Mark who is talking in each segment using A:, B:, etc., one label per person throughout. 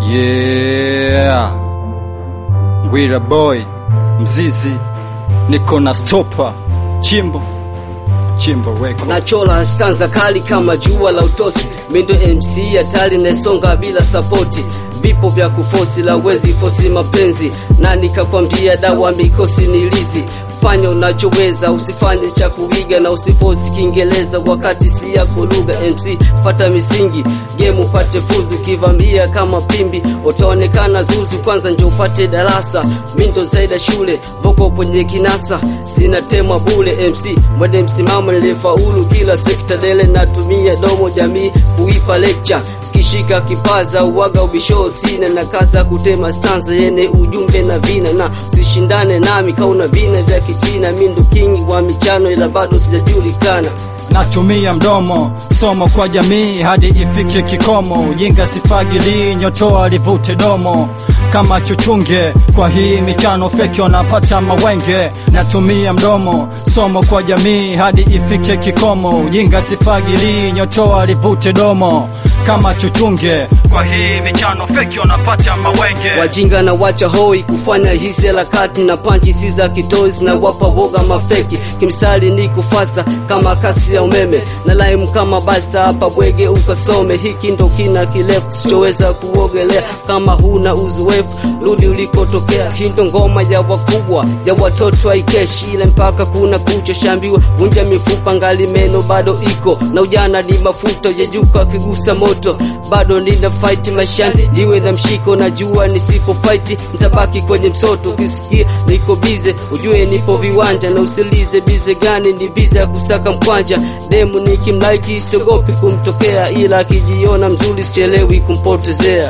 A: Yeah, Ngwira boy mzizi, niko na stopa chimbo chimbo weko
B: Nachola stanza kali kama jua la utosi, mindo MC hatari naisonga bila sapoti, vipo vya kufosi la wezi fosi mapenzi, na nikakwambia dawa mikosi nilizi fanya unachoweza, usifanye cha kuiga na usifosi Kiingereza wakati si yako lugha. MC fata misingi, game upate fuzu, kivambia kama pimbi utaonekana zuzu. Kwanza njo upate darasa, mindo zaida shule voko kwenye kinasa, sina tema bule. MC mwende msimamo, nilifaulu kila sekta, dele natumia domo jamii kuipa lecture kishika kipaza uwaga ubisho sina na kaza kutema stanza yene ujumbe na vina na usishindane nami kauna vina vya kichina mindo kingi wa michano ila bado sijajulikana
A: natumia mdomo somo kwa jamii hadi ifike kikomo. Ujinga sifagili, nyotoa livute domo kama chuchunge. Kwa hii michano feki wanapata mawenge. Natumia mdomo somo kwa jamii hadi ifike kikomo. Ujinga sifagili, nyotoa livute domo kama chuchunge. Kwa hii michano feki wanapata mawenge.
B: wajinga na wacha hoi kufanya hizi harakati na panchi si za kitozi na wapa woga mafeki kimsali ni kufasta kama kasi ya umeme na lime kama basta hapa bwege ukasome hiki ndo kina kirefu sichoweza kuogelea kama huna uzoefu rudi ulikotokea hindo ngoma ya wakubwa ya watoto haikeshi ile mpaka kuna kucha shambiwa vunja mifupa ngali meno bado iko na ujana ni mafuta yejuka akigusa moto bado nina fight maishani niwe na mshiko najua nisipo fight nitabaki kwenye msoto ukisikia niko bize ujue nipo viwanja na usilize bize gani ni bize ya kusaka mkwanja demu nikimlaiki siogopi kumtokea ila akijiona mzuri sichelewi kumpotezea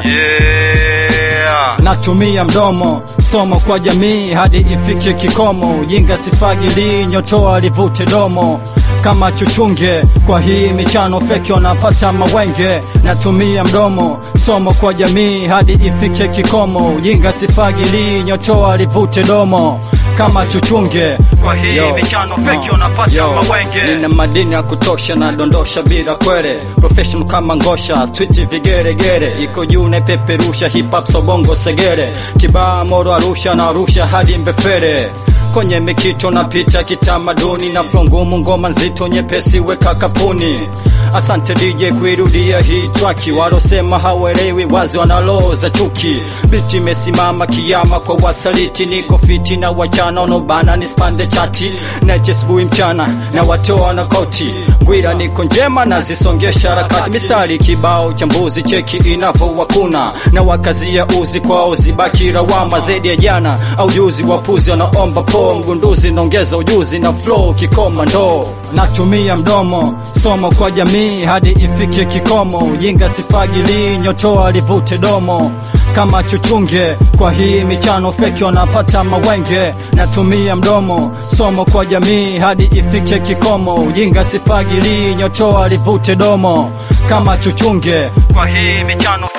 A: Yeah. Natumia mdomo somo kwa jamii hadi ifike kikomo. Ujinga sifagili, nyotoa livute domo kama chuchunge. Kwa hii michano feki wanapata mawenge. Natumia mdomo somo kwa jamii hadi ifike kikomo. Ujinga sifagili, nyotoa livute domo kama chuchunge. Kwa hii
C: Yo.
A: michano feki wanapata
C: Yo.
A: mawenge.
C: Nina madini ya kutosha na dondosha bila kwere professional kama ngosha street vigeregere iko juu na peperusha hip hop sobongo segere kibaa moro arusha na arusha hadi mbefere kwenye mikito napita kitamaduni na flow ngumu ngoma nzito nyepesi weka kapuni asante DJ kuirudia hii traki walosema hawaelewi wazi wanaloza chuki biti imesimama kiama kwa wasaliti niko fiti na wachana onobana nispande chati na chesbui mchana na watoa na koti ngwira niko njema na zisongesha harakati mistari kibao cha mbuzi cheki inavowakuna na wakazia uzi kwao zibaki rawama zaidi ya jana au juzi wapuzi wanaomba po mgunduzi naongeza ujuzi na flow kikoma ndoo
A: natumia mdomo somo kwa jamii hadi ifike kikomo. Ujinga sifagili, nyotoa livute domo kama chuchunge. Kwa hii michano feki wanapata mawenge. Natumia mdomo somo kwa jamii hadi ifike kikomo. Ujinga sifagili, nyotoa livute domo kama chuchunge. Kwa hii michano